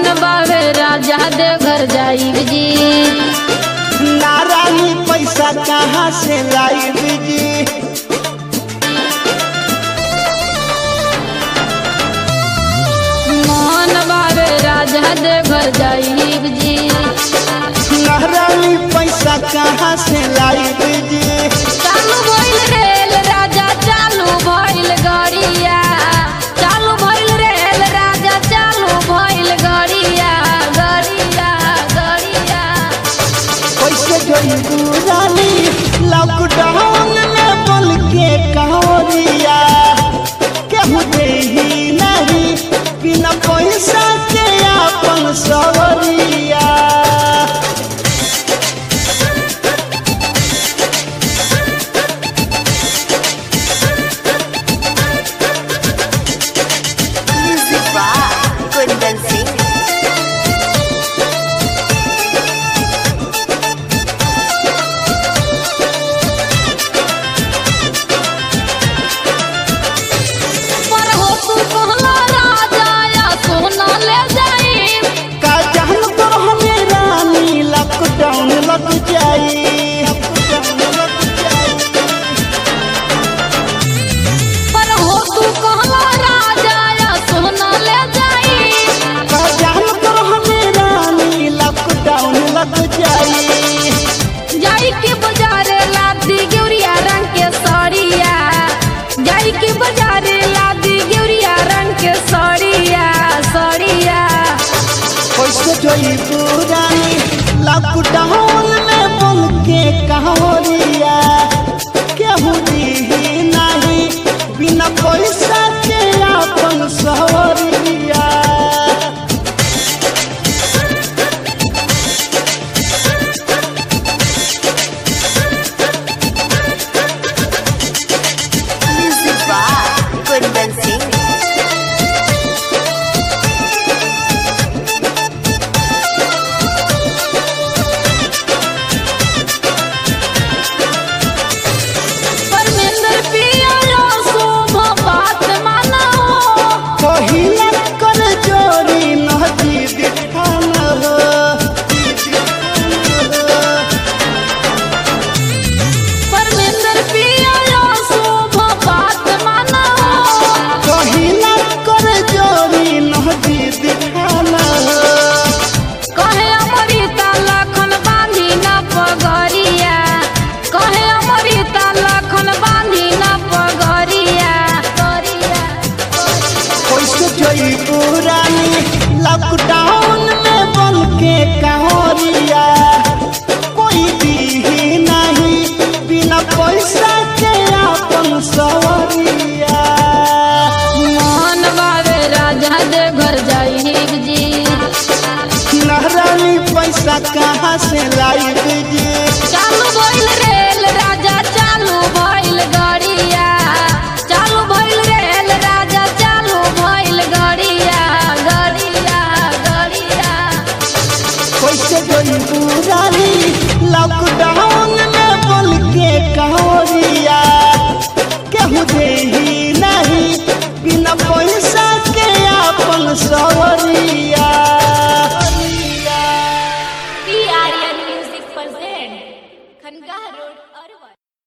बावे राजा दे घर जाई जी नारायणी पैसा कहाँ से लाई जी मन बावे राजा दे घर जाई जी नारायणी पैसा कहाँ से लाई जी चालू भइल रेल राजा चालू भइल गड़िया चालू भइल रेल राजा चालू भइल गड़िया गड़िया गड़िया कैसे गई रानी लॉकडाउन में बोल के कहोरिया केहू दे ही नहीं बिना पैसा के अपन सवरिया Music by Kundan Singh. पर हो तू कहला राजा या सोना ले जाई का जान तो हमें रानी लॉकडाउन लग जाई लॉकडाउन लग जाई पर हो तू कहला राजा या सोना ले जाई का जान तो हमें रानी लॉकडाउन लग जाई जाई के बाजारे लादी गेउरिया रंग के साड़िया जाई के बाजारे लादी गेउरिया रंग के साड़िया साड़िया कैसे जोई पुरानी लॉकडाउन में बोल के कहोरिया केहू दी नहीं बिना पैसा के अपन सवरिया Music by Kundan Singh. Parmendra पिया लो शोभा बात मानो पहिला कर जोरी नदी दिखान हो परमेंद्र पिया लो शोभा बात मानो पहिला कर जोरी नदी दिखान हो कहे अमृता लखन बांधी न पगरिया कहे अमृता लखन बांधी न पगरिया गरिया कैसे जोई पुरानी लॉकडाउन में बन के कहोरिया कोई दी नहीं बिना पैसा के अपन सवरिया मन बावे राजा दे घर जाई जी नहरानी पैसा कहाँ से लाई जी चालू भइल रेल राजा चालू भइल गड़िया चालू भइल रेल राजा चालू भइल गड़िया गड़िया गड़िया कैसे गई पुरानी लॉकडाउन में बोल के कहोरिया केहू दे ही नहीं बिना पैसा के अपन सब